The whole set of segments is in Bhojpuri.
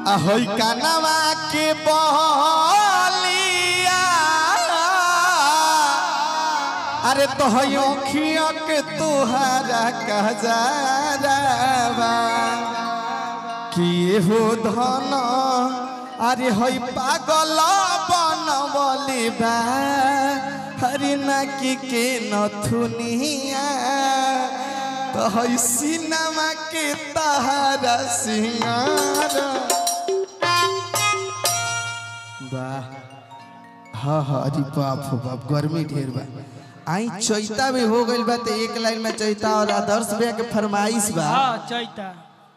अहोई कानवा के बहलिया अरे तो हई अखिया के तुहारा कहजारवा किए हो धन अरे हई पागल बनवली बा हरि नाकी के नथुनिया तो हई सिनेमा के तहारा सिंगार वाह हाँ हाँ अरे बाप हो बाप गर्मी ढेर बा आई चैता भी हो गइल बा तो एक लाइन में चैता और आदर्श भैया के फरमाइश बा हाँ चैता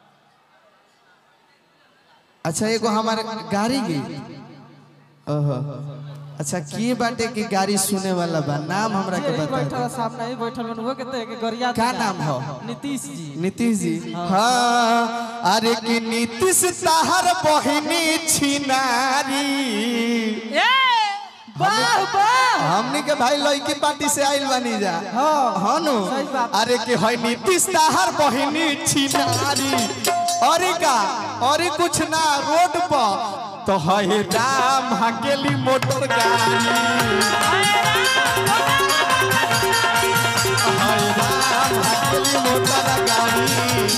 अच्छा एगो हमारे गाड़ी गई ओहो अच्छा के बाटे की गाड़ी सुने वाला बा नाम हमरा के यही बता बैठल सामने ही बैठल बन वो कहते हैं कि गरिया का दिया। नाम हो? नीतीश जी नीतीश जी हाँ अरे कि नीतीश ताहर बहिनी छिनारी ए वाह वाह हमनी के भाई लड़की पार्टी से आइल बनी जा हाँ हाँ नु सही बात। अरे कि है नीतीश ताहर बहिनी छिनारी अरे का अरे कुछ ना रोड पर तो है राम हकेली मोटर गाड़ी है राम हकेली मोटर गाड़ी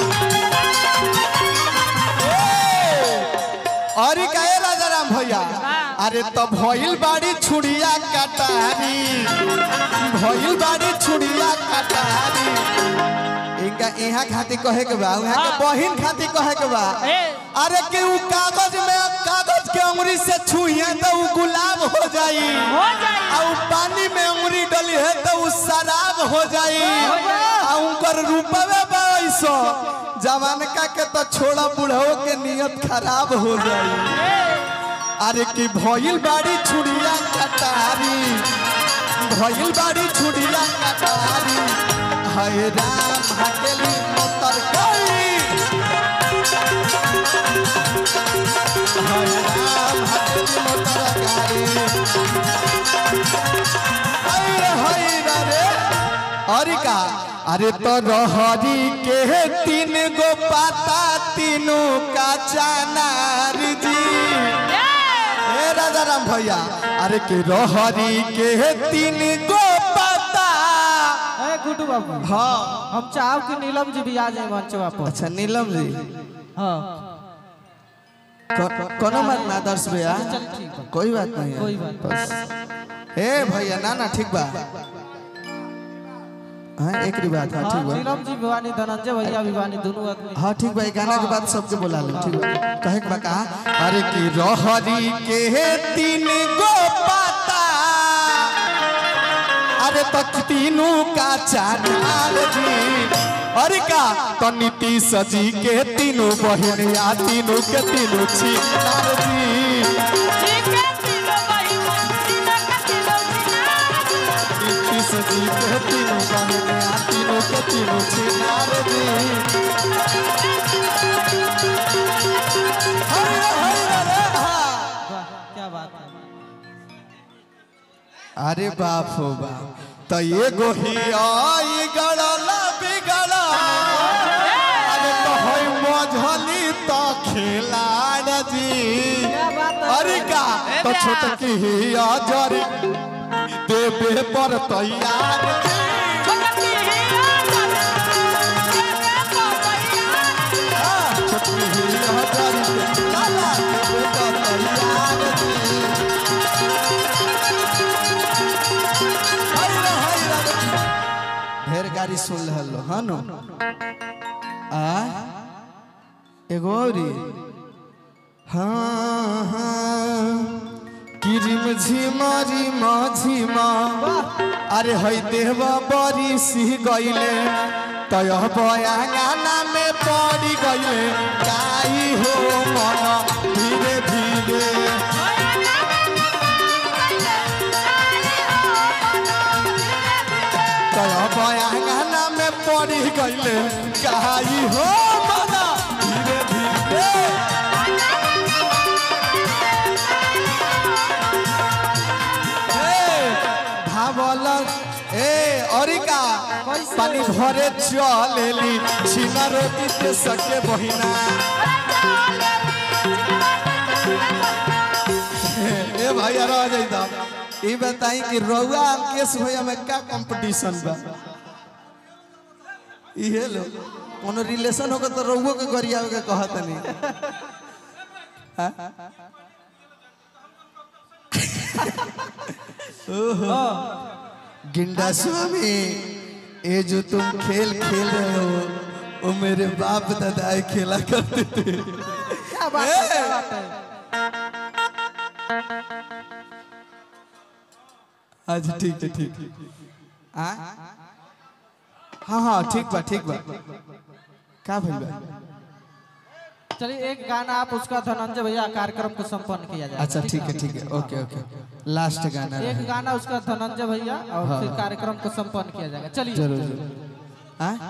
अरे काहे राजा राम भैया अरे तो भइल बाड़ी छुड़िया कटारी भइल बाड़ी छुड़िया कटारी इनका यहाँ खाती कहे के बा उहाँ के बहिन खाती कहे के बा ए अरे कि उ कागज में कागज के अंगुरी से छुइए तो उ गुलाब हो जाई हो जाई आ उ पानी में अंगुरी डली है तो उ शराब हो जाई आ उनकर रूपवे बाईसो जवान का के तो छोड़ा बुढ़ाओ के नियत खराब हो जाई अरे कि भइल बाड़ी छुड़िया कटारी भइल बाड़ी छुड़िया कटारी हाय राम हकेली मोतर गई हाय राम हकेली मोतर गाड़ी हाय हाय रे अरे का अरे तो रहरी के तीन गो पाता तीनों का चनार जी ए राजा राम भैया अरे के रहरी के तीन गो पता ए गुड्डू बाबू हाँ हम चाहब कि नीलम जी भी आ जाए मंचवा पर अच्छा नीलम जी हाँ को- कोनो बात ना दर्श भैया चल ठीक बा कोई बात नहीं है कोई बात बस ए भैया ना ना ठीक बा हाँ एक ही बात हाँ हाँ ठीक बा नीलम जी भिवानी धनंजय भैया भिवानी दोनों आदमी हाँ ठीक बा ये गाना के बाद सबके बोला ले ठीक बा कहे के बा कहा अरे कि रहरी के तीन गो पाता अरे तक तीनों का चार जी अरे का तो नीतीश जी के तीनों बहन या तीनों के तीनों छिनार जी नीतीश जी के तीनों बहन या तीनों के तीनों छिनार जी हरे हरे रे हा। वाह क्या बात है अरे बाप हो बाप तो ये गोही आई गड़ला बिगड़ा अरे तो होई मझली तो खिलाड़ जी क्या बात है अरे का तो छोटकी ही अजर देवे पर तैयार जी। हाँ, छोटकी ही अजर लाला देवे पर तैयार जी हाय रे, हाय रे। ढेर गाड़ी सुन रहल हाँ नो आ एगो औरी हाँ हाँ किरिम झिमारी माझिमा अरे हई देहवा बड़ी सी गईले तय बयाना में पड़ी गईले काई हो मन धीरे धीरे तय बयाना में पड़ी गईले काई हो मन धीरे धीरे ए, भावल ए अरिका कैसे? पानी भरे चलेली छिना रोटी ते सके बहिना ए भाई आ जाइदा ई बताई कि रउआ अंकेश भैया में का कंपटीशन बा ई हेलो कोनो रिलेशन होगा तो रउओ के गरियावे के कहत नहीं ओहो गिंडा स्वामी ये जो तुम खेल खेल रहे हो वो मेरे बाप दादाए खेला करते थे क्या बात है क्या बात है अच्छा ठीक है ठीक है आ? हाँ हाँ ठीक बा ठीक बा का भइल बा चलिए एक गाना आप उसका धनंजय भैया कार्यक्रम को संपन्न किया जाए अच्छा ठीक है ठीक है ओके ओके लास्ट गाना एक रहे। गाना उसका धनंजय भैया और फिर कार्यक्रम को संपन्न किया जाएगा चलिए जरूर जरूर आ?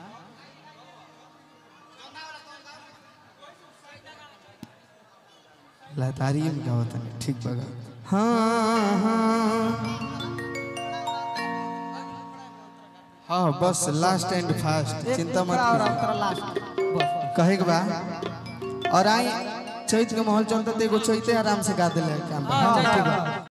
लतारी में गावत नहीं ठीक बगा हाँ हाँ हाँ बस लास्ट एंड फास्ट एक चिंता मत दूसरा और करो अंतरा लास्ट बस कहे के बा और आई चैत के माहौल चलता तो एगो चैते आराम से गा दिले काम बा। हाँ ठीक बा